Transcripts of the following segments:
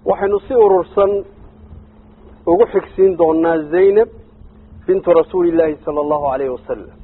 waxaynu si urursan ugu xigsiin doonaa zaynab bintu rasuuli illaahi sala allahu alayhi wasalam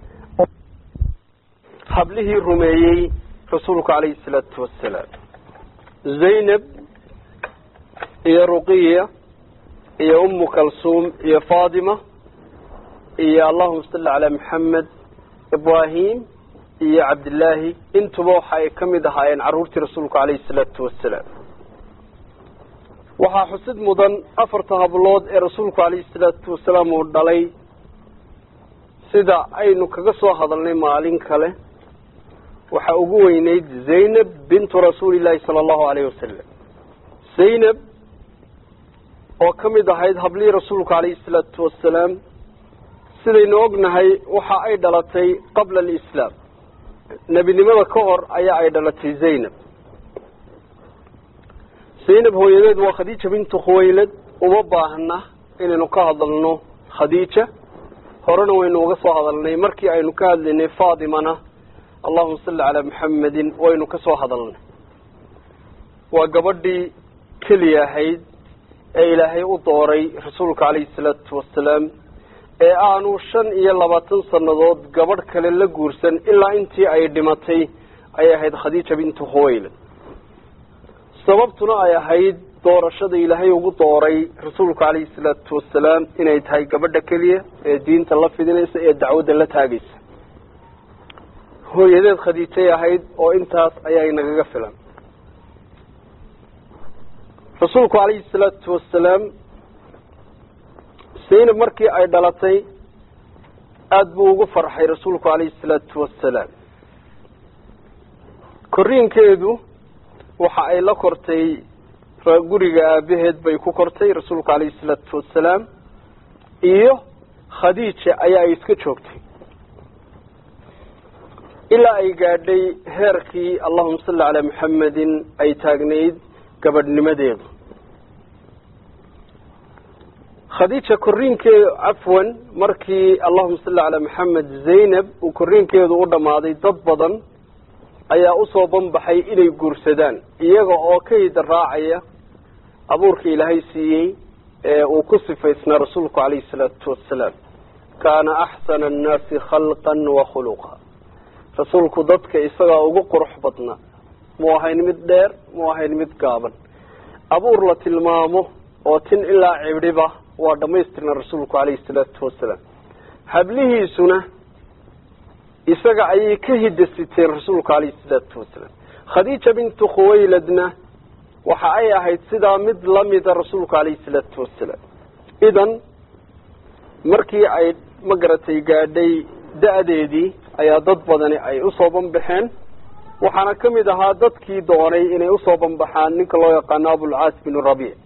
hablihii rumeeyey rasuulku calayhi salaatu wasalaam zaynab iyo ruqiya iyo umu kalsuum iyo fatima iyo allahuma salli calaa maxamed ibrahim iyo cabdillaahi intuba waxa ay ka mid ahaayeen carruurtii rasuulku calayhi salaatu wasalaam waxaa xusid mudan afarta hablood ee rasuulku calayhi salaatu wasalaam uu dhalay sida aynu kaga soo hadalnay maalin kale waxaa ugu weyneyd zaynab bintu rasuuli llaahi sala allahu alayhi wasalam zaynab oo ka mid ahayd hablihii rasuulku calayhi salaatu wasalaam sidaynu ognahay waxa ay dhalatay qabla alislaam nebinimada ka hor ayaa ay dhalatay zaynab zaynab hooyadeed waa khadiija bintu khuwaylad uma baahna inaynu ka hadalno khadiija horena waynu uga soo hadalnay markii aynu ka hadlaynay faatimana allahuma salli calaa maxamedin waynu ka soo hadalnay waa gabadhii keliya ahayd ee ilaahay u dooray rasuulka calayhi salaatu wasalaam ee aanu shan iyo labaatan sannadood gabadh kale la guursan ilaa intii ay dhimatay ayay ahayd khadiija bintu khuwaylad sababtuna ay ahayd doorashada ilaahay ugu dooray rasuulka calayhi salaatu wasalaam inay tahay gabadha keliya ee diinta la fidinaysa ee dacwadda la taagaysa hooyadeed khadiijay ahayd oo intaas ayaa inagaga filan rasuulku calayhi salaatu wasalaam zaynab markii ay dhalatay aada buu ugu farxay rasuulku calayhi salaatu wasalaam korriinkeedu waxa ay la kortay guriga aabaheed bay ku kortay rasuulku calayhi salaatu wasalaam iyo khadiija ayaa ay iska joogtay ilaa ay gaadhay heerkii allahuma salli calaa maxamedin ay taagnayd gabadhnimadeedu khadiija korriinkeedu cafwan markii allahuma salli calaa maxamed zaynab uu korriinkeedu u dhammaaday dad badan ayaa usoo banbaxay inay guursadaan iyaga oo ka hida raacaya abuurka ilaahay siiyey ee uu ku sifaysnaa rasuulku calayhi salaatu wasalaam kaana axsana annaasi khalqan wa khuluqa rasuulku dadka isagaa ugu qurux badnaa mu ahayn mid dheer mu ahayn mid gaaban abuur la tilmaamo oo tin ilaa cibdhiba waa dhamaystirna rasuulku calayhi salaatu wasalaam hablihiisuna isaga ayay ka hidasiteen rasuulku calayhi salaatu wasalaam khadiija bintu khuwayladna waxa ay ahayd sidaa mid lamida rasuulku calayhi salaatu wasalaam idan markii ay magaratay gaadhay da-deedii ayaa dad badani ay usoo banbaxeen waxaana ka mid ahaa dadkii doonay inay usoo banbaxaan ninka loo yaqaano abulcaas bin rabiic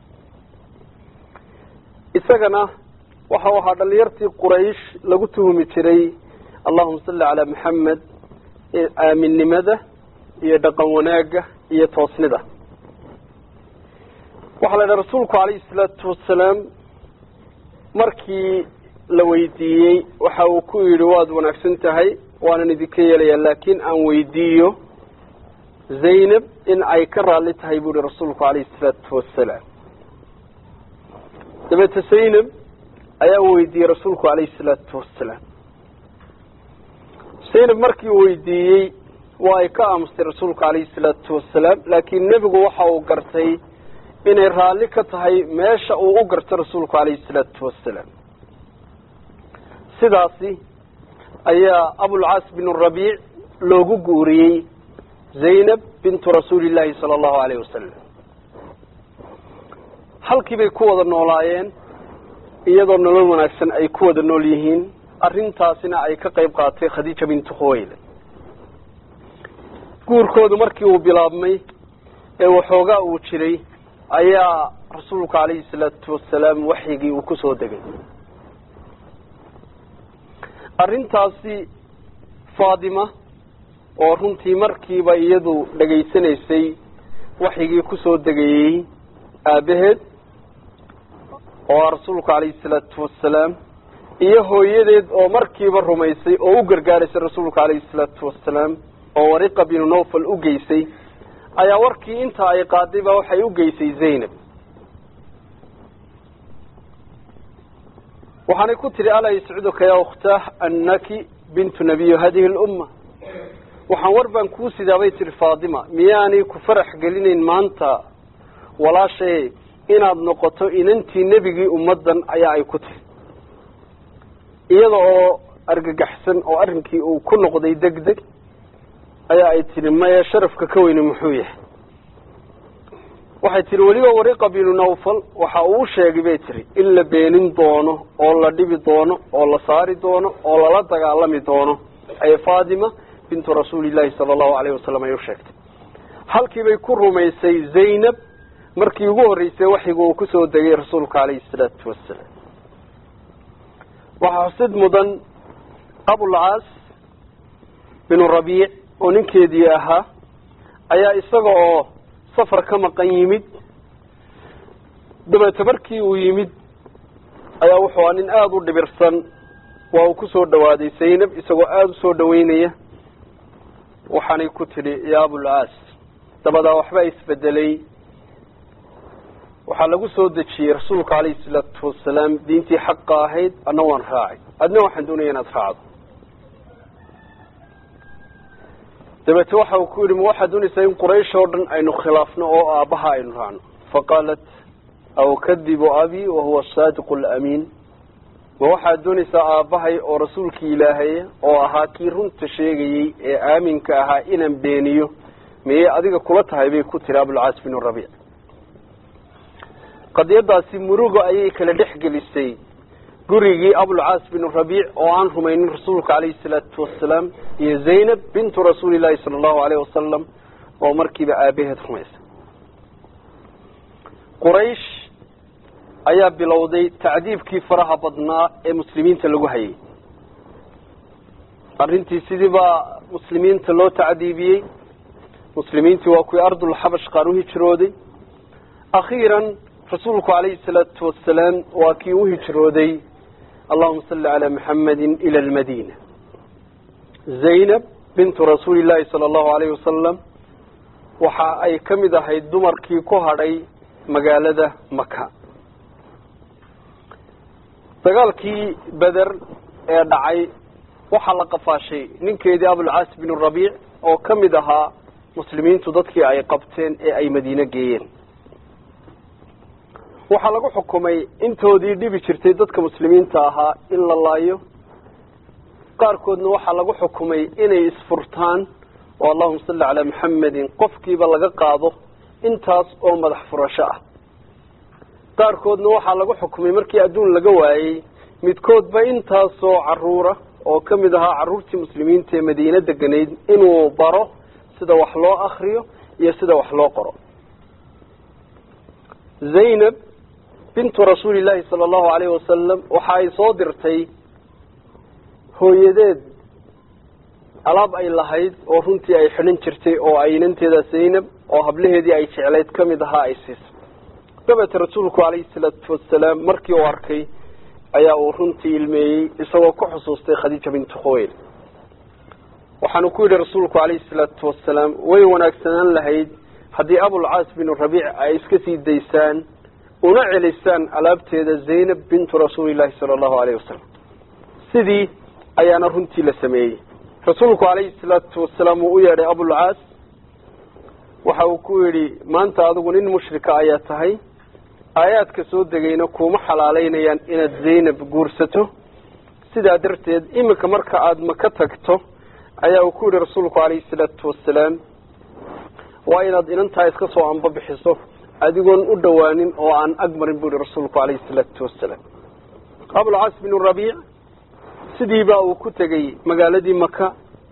isagana waxau ahaa dhalinyartii quraysh lagu tuhumi jiray allahuma salli calaa maxamed aaminnimada iyo dhaqan wanaagga iyo toosnida waxaa la yidhaha rasuulku calayhi salaatu wasalaam markii la weydiiyey waxa uu ku yidhi waad wanaagsan tahay waanan idinka yeelayaa laakiin aan weydiiyo zaynab in ay ka raalli tahay buu yihi rasuulku calayhi salaatu wasalaam dabeete zaynab ayaa weydiiyey rasuulku calayhi salaatu wasalaam zaynab markii uu weydiiyey waa ay ka aamustay rasuulku calayhi salaatu wasalaam laakiin nebigu waxa uu gartay inay raalli ka tahay meesha uu u garto rasuulku calayhi salaatu wasalaam sidaasi ayaa abulcaas bin rabiic loogu guuriyey zaynab bintu rasuuli llaahi sala allahu alayhi wasalam halkii bay ku wada noolaayeen iyadoo nolol wanaagsan ay ku wada nool yihiin arrintaasina ay ka qayb qaatay khadiija bintu khuwayle guurkoodu markii uu bilaabmay ee waxoogaa uu jiray ayaa rasuulku calayhi salaatu wasalaam waxyigii uu ku soo degay arrintaasi faatima oo runtii markiiba iyadu dhegaysanaysay waxyigii kusoo degayey aabaheed oo rasuulku calayhi salaatu wasalaam iyo hooyadeed oo markiiba rumaysay oo u gargaaraysay rasuulku calayhi salaatu wasalaam oo wariqa binu nawfal u geysay ayaa warkii inta ay qaaday baa waxay u geysay zaynab waxaanay ku tihi alaa yascuduka ya ukhtaah annaki bintu nabiyo hadihi lumma waxaan war baan kuu sidaabay tihi faatima miyaanay ku farax gelinayn maanta walaashaye inaad noqoto inantii nebigii ummaddan ayaa ay ku tihi iyada oo argagaxsan oo arrinkii uu ku noqday deg deg ayaa ay tihi maya sharafka ka weyne muxuu yahay waxay tihi weliba wariqa binu nawfal waxa uu sheegay bay tihi in la beenin doono oo la dhibi doono oo la saari doono oo lala dagaalami doono ay faatima bintu rasuulillahi sala allahu alayhi wasalam ay u sheegtay halkii bay ku rumaysay zaynab markii ugu horreysay waxiga uu kusoo degay rasuulka calayhi salaatu wasalaam waxaa xusid mudan abulcaas binu rabiic oo ninkeedii ahaa ayaa isaga oo safar ka maqan yimid dabeete markii uu yimid ayaa wuxuu aa nin aada u dhibirsan waa uu kusoo dhawaaday zaynab isagoo aada usoo dhaweynaya waxaanay ku tidhi yaa abulcaas dabadaa waxbaa isbedelay waxaa lagu soo dejiyey rasuulka calayhi salaatu wasalaam diintii xaqa ahayd adna waan raacay adna waxaan doonaya inaad raacdo dabeete waxa uu ku yidhi ma waxaad doonaysaa in quraysh oo dhan aynu khilaafno oo aabbaha aynu raacno faqaalat aw kadibu abi wahuwa asaadiqu alamiin ma waxaad doonaysaa aabbahay oo rasuulkii ilaahaya oo ahaa kii runta sheegayey ee aaminka ahaa inaan beeniyo miyay adiga kula tahay bay ku tiri abulcaas binu rabiic qadiyadaasi murugo ayay kala dhex gelisay gurigii abulcaas binu rabiic oo aan rumaynin rasuulka calayhi salaatu wasalaam iyo zaynab bintu rasuuli llahi sala allahu alayh wasalam oo markiiba aabaheed rumaysay quraysh ayaa bilowday tacdiibkii faraha badnaa ee muslimiinta lagu hayay arrintii sidii baa muslimiinta loo tacdiibiyey muslimiintii waa kuwii ardulxabash qaar u hijrooday akhiiran rasuulku calayhi salaatu wasalaam waa kii u hijrooday allahuma salli calaa maxamedin ila almadiina zaynab bintu rasuuli llahi sala allahu alayhi wasalam waxa ay ka mid ahayd dumarkii ku hadhay magaalada maka dagaalkii beder ee dhacay waxaa la qafaashay ninkeedii abulcaas binu rabiic oo ka mid ahaa muslimiintu dadkii ay qabteen ee ay madiine geeyeen waxaa lagu xukumay intoodii dhibi jirtay dadka muslimiinta ahaa in la laayo qaarkoodna waxaa lagu xukumay inay isfurtaan oo allahuma salli calaa maxamedin qofkiiba laga qaado intaas oo madax furasho ah qaarkoodna waxaa lagu xukumay markii adduun laga waayey midkoodba intaasoo caruura oo ka mid ahaa carruurtii muslimiinta ee madiine deganayd inuu baro sida wax loo akriyo iyo sida wax loo qoro zaynab bintu rasuuli llaahi sala allahu alayhi wasalam waxa ay soo dirtay hooyadeed alaab ay lahayd oo runtii ay xidhan jirtay oo ay inanteeda zaynab oo hablaheedii ay jeclayd ka mid ahaa ay siisay dabeete rasuulku calayhi salaatu wasalaam markii uu arkay ayaa uu runtii ilmeeyey isagoo ku xusuustay khadiija bintu khuweyl waxaanu ku yidhi rasuulku calayhi salaatu wasalaam way wanaagsanaan lahayd haddii abulcaas binu rabiic ay iska sii daysaan una celisaan alaabteeda zaynab bintu rasuulillahi sala allahu alayhi wasalam sidii ayaana runtii la sameeyey rasuulku calayhi salaatu wasalaam uu u yeedhay abulcaas waxa uu ku yidhi maanta adigu nin mushrika ayaa tahay aayaadka soo degayna kuuma xalaaleynayaan inaad zaynab guursato sidaa darteed iminka marka aada maka tagto ayaa uu ku yidhi rasuulku calayhi salaatu wasalaam waa inaad inantaa iska soo anbabixiso adigoon u dhowaanin oo aan ag marin buu yihi rasuulku calayhi salaatu wasalaam abulcaas binu rabiic sidiibaa uu ku tegey magaaladii maka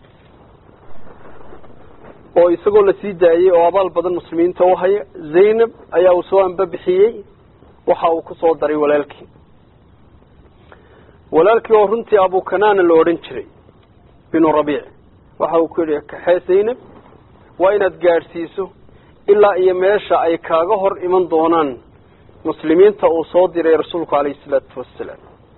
oo isagoo lasii daayey oo abaal badan muslimiinta u haya zaynab ayaa uu soo anbabixiyey waxa uu ku soo daray walaalkii walaalkii oo runtii abukanaana la odhan jiray binu rabiic waxa uu ku yidhi kaxee zaynab waa inaad gaadhsiiso ilaa iyo meesha ay kaaga hor iman doonaan muslimiinta uu soo diray rasuulku calayhi salaatu wasalaam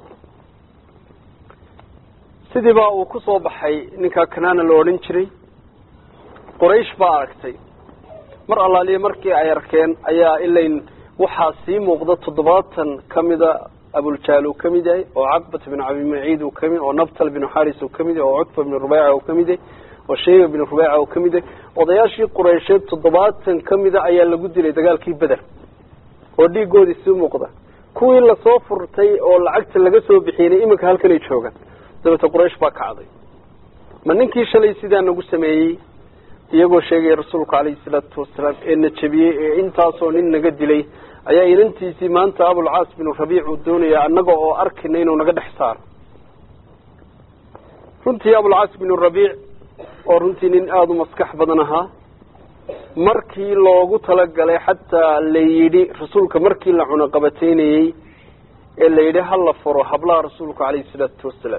sidii baa uu ku soo baxay ninkaa kanaana la odhan jiray quraysh baa aragtay mar allaaliya markii ay arkeen ayaa ilayn waxaa sii muuqda toddobaatan kamida abuljahl uu kamid yahay oo caqbat bin cabimaciid uu kamid oo nabtal bin xaris uu kamid yahay oo cutba bin rubeyca uu kamid yahay oo shayba bin rubeyca uu kamid yahay odayaashii qureysheed toddobaatan kamida ayaa lagu dilay dagaalkii beder oo dhiigoodii sii muuqda kuwii lasoo furtay oo lacagta laga soo bixiyey iminka halkanay joogaan dabeete quraysh baa kacday ma ninkii shalay sidaa nagu sameeyey iyagoo sheegaya rasuulku calayhi salaatu wasalaam ee na jebiyey ee intaasoo nin naga dilay ayaa inantiisii maanta abulcaas binu rabiic uu doonaya annaga oo arkina inuu naga dhex saaro runtii abulcaas binu rabiic oo runtii nin aada u maskax badan ahaa markii loogu talagalay xataa la yidhi rasuulka markii la cunaqabataynayey ee la yidhi hala furo hablaha rasuulku calayhi salaatu wasalaam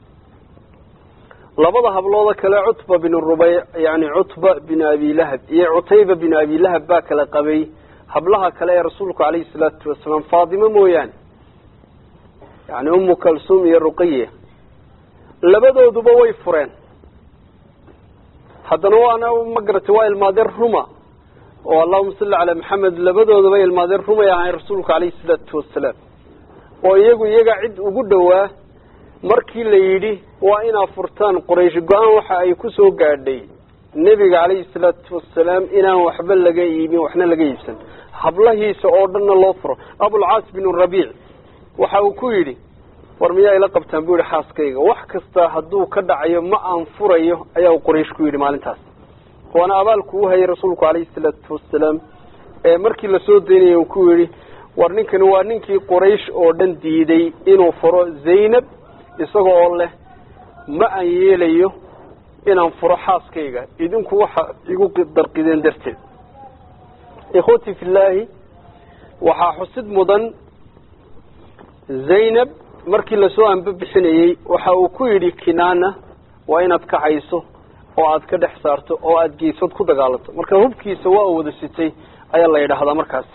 labada hablooda kale cutba bin rubeyc yani cutba bin abi lahab iyo cutayba bin abi lahab baa kala qabay hablaha kale ee rasuulku calayhi salaatu wasalaam faatimo mooyaane yani umu kalsuum iyo ruqiya labadooduba way fureen haddana waana ma garatay waa ilmaadeen ruma oo allahuma salli calaa maxamed labadoodaba ilmaadeen rumay ahayn rasuulku calayhi salaatu wasalaam oo iyagu iyaga cid ugu dhowaa markii la yidhi waa inaa furtaan qoraysh go-aan waxa ay ku soo gaadhay nebiga calayhi salaatu wasalaam inaan waxba laga iibin waxna laga iibsan hablahiisa oo dhanna loo furo abulcaas binu rabiic waxa uu ku yidhi war miyaa ila qabtaan bu yihi xaaskayga wax kasta hadduu ka dhacayo ma aan furayo ayaa uu qoraysh ku yidhi maalintaas waana abaalku u hayay rasuulku calayhi salaatu wasalaam ee markii lasoo daynayay uu ku yidhi war ninkani waa ninkii qoraysh oo dhan diiday inuu furo zaynab isaga oo leh ma aan yeelayo inaan furo xaaskayga idinku waxa igu darqideen darteed ikhwati fillaahi waxaa xusid mudan zaynab markii lasoo anbabixinayey waxa uu ku yidhi kinaana waa inaad kacayso oo aad ka dhex saarto oo aada geesood ku dagaalanto marka hubkiisa waa u wada sitay ayaa la yidhaahdaa markaasi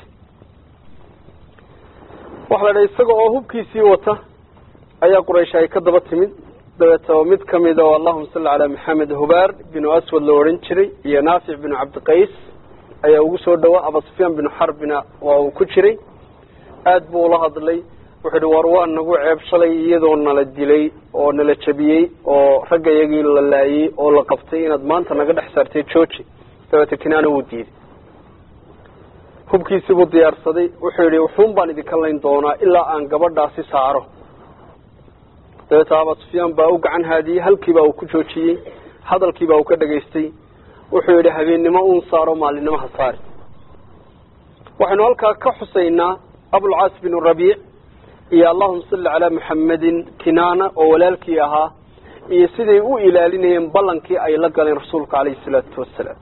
waxa la yidhaha isaga oo hubkiisii wata ayaa quraysh ay ka daba timid dabeeto mid kamida oo allahuma salli calaa maxamed hubaar binu aswad la odhan jiray iyo naafic binu cabdiqays ayaa ugu soo dhawaa abasufyaan binu xarbina waa uu ku jiray aad buu ula hadlay wuxuu ihi war waa nagu ceeb shalay iyadoo nala dilay oo nala jabiyey oo ragga iyagii la laayey oo la qabtay inaad maanta naga dhex saartay georgi dabeete kinaana wuu diiday hubkiisii buu diyaarsaday wuxuu yidhi wuxuun baan idinka layn doonaa ilaa aan gabadhaasi saaro dabeete aba sufyaan baa u gacan haadiyey halkiibaa uu ku joojiyey hadalkiibaa uu ka dhegaystay wuxuu yidhi habeennimo uun saaro maalinimo ha saari waxaynu halkaa ka xusaynaa abulcaas binu rabiic iyo allahuma salli calaa maxamedin kinaana oo walaalkii ahaa iyo siday u ilaalinayeen ballankii ay la galeen rasuulka calayhi salaatu wasalaam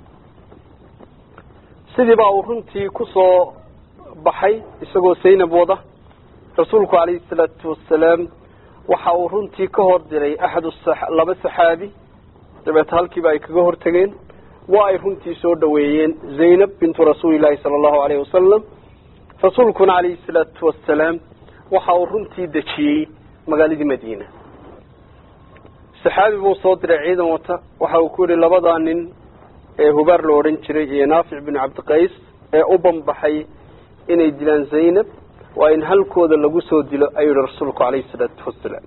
sidii baa uu runtii ku soo baxay isagoo saynab wada rasuulku calayhi salaatu wasalaam waxa uu runtii ka hor diray axad laba saxaabi dabeete halkiiba ay kaga hortageen waa ay runtii soo dhaweeyeen zaynab bintu rasuulillahi sala allahu alayhi wasalam rasuulkuna calayhi salaatu wasalaam waxa uu runtii dejiyey magaaladii madiina saxaabi buu soo diray ciidan wata waxa uu ku yihi labadaa nin ee hubaar la odhan jiray iyo naafic binu cabdiqays ee u banbaxay inay dilaan zaynab waa in halkooda lagu soo dilo ayuu yihi rasuulku calayhi salaatu wasalaam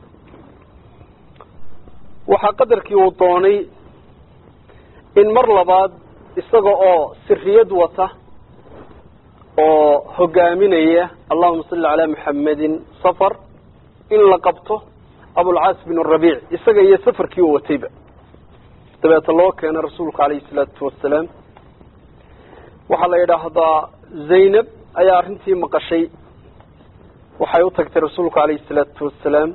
waxaa qadarkii uu doonay in mar labaad isaga oo siriyad wata oo hogaaminaya allahuma salli calaa maxamedin safar in la qabto abulcaas bin rabiic isaga iyo safarkii uu watayba dabeete loo keena rasuulku calayhi salaatu wasalaam waxaa la yidhaahdaa zaynab ayaa arrintii maqashay waxay u tagtay rasuulku calayhi salaatu wasalaam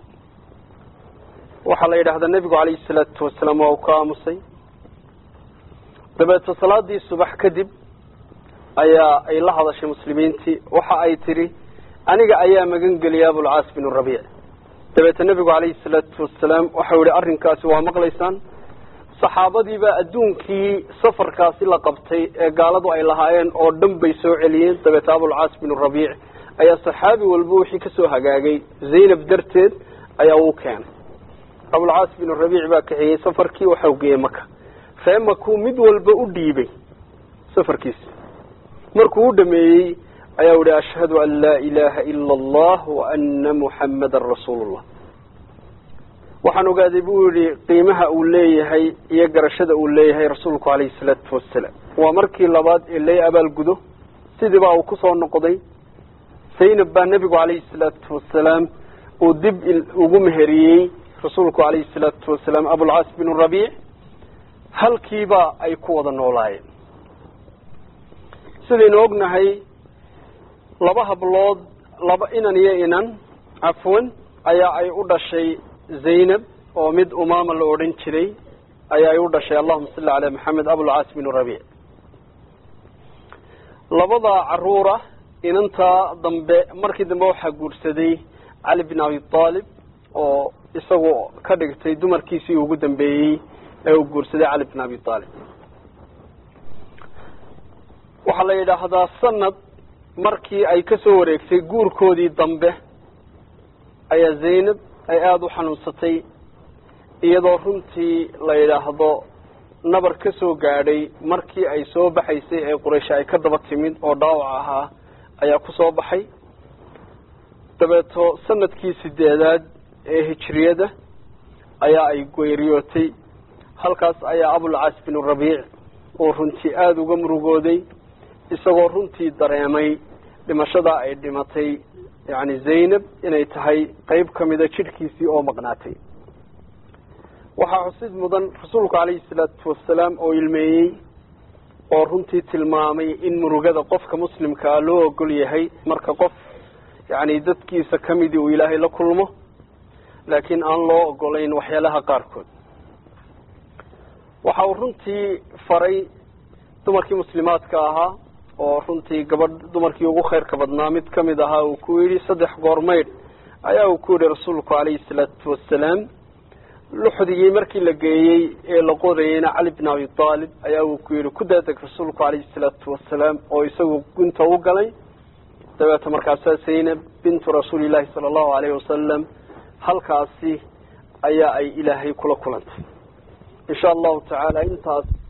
waxaa la yidhahdaa nebigu calayhi salaatu wasalaam waa uu ka aamusay dabeete salaadii subax kadib ayaa ay la hadashay muslimiintii waxa ay tidhi aniga ayaa magan geliyay abulcaas bin rabiic dabeete nebigu calayhi salaatu wasalaam waxau yihi arrinkaasi waa maqlaysaan saxaabadiibaa adduunkii safarkaasi la qabtay ee gaaladu ay lahaayeen oo dhan bay soo celiyeen dabeete abulcaas bin rabiic ayaa saxaabi walba wixii kasoo hagaagay zaynab darteed ayaa uu keenay abulcaas bin rabiic baa kaxeeyey safarkii waxau geeyey maka ree makuu mid walba u dhiibay safarkiisa markuu u dhameeyey ayaa uhi ashhadu an laa ilaha ila allah wa ana muxammadan rasuulullah waxaan ogaaday buu yihi qiimaha uu leeyahay iyo garashada uu leeyahay rasuulku calayhi salaatu wasalaam waa markii labaad ee lay abaalgudo sidiibaa uu kusoo noqday zaynab baa nebigu calayhi salaatu wasalaam uu dib ugu meheriyey rasuulku calayhi salaatu wasalaam abulcaas binu rabiic halkiiba ay ku wada noolaayeen sidaynu ognahay laba hablood laba inan iyo inan cafwan ayaa ay u dhashay zaynab oo mid umaama la odhan jiray ayaa ay u dhashay allahuma salli calaa maxamed abulcaas binu rabiic labada caruura inantaa dambe markii dambe waxaa guursaday cali bin abi aalib oo isagu ka dhigtay dumarkiisii ugu dambeeyey ee uu guursaday cali bin abi aalib waxaa la yidhaahdaa sanad markii ay ka soo wareegtay guurkoodii dambe ayaa zaynab ay aada u xanuunsatay iyadoo runtii la yidhaahdo nabar ka soo gaadhay markii ay soo baxaysay ee quraysh ay ka daba timid oo dhaawac ahaa ayaa ku soo baxay dabeeto sanadkii sideedaad ee hijriyada ayaa ay geeriyootay halkaas ayaa abulcaas binu rabiic uu runtii aada uga murugooday isagoo runtii dareemay dhimashadaa ay dhimatay yacni zaynab inay tahay qeyb ka mida jidhkiisii oo maqnaatay waxaa xusid mudan rasuulku calayhi salaatu wasalaam oo ilmeeyey oo runtii tilmaamay in murugada qofka muslimkaa loo ogol yahay marka qof yacni dadkiisa kamidii uu ilaahay la kulmo laakiin aan loo ogolayn waxyaalaha qaarkood waxa uu runtii faray dumarkii muslimaadka ahaa oo runtii gabadh dumarkii ugu khayrka badnaa mid kamid ahaa uu ku yidhi saddex goor maydh ayaa uu ku yidhi rasuulku calayhi salaatu wasalaam luxdigii markii la geeyey ee la qorayeyna cali bin abi aalib ayaa uu ku yidhi ku daadeg rasuulku calayhi salaatu wasalaam oo isagu gunta u galay dabeeta markaasaa zaynab bintu rasuulillahi sala allahu alayhi wasalam halkaasi ayaa ay ilaahay kula kulantay insha allahu tacaala intaas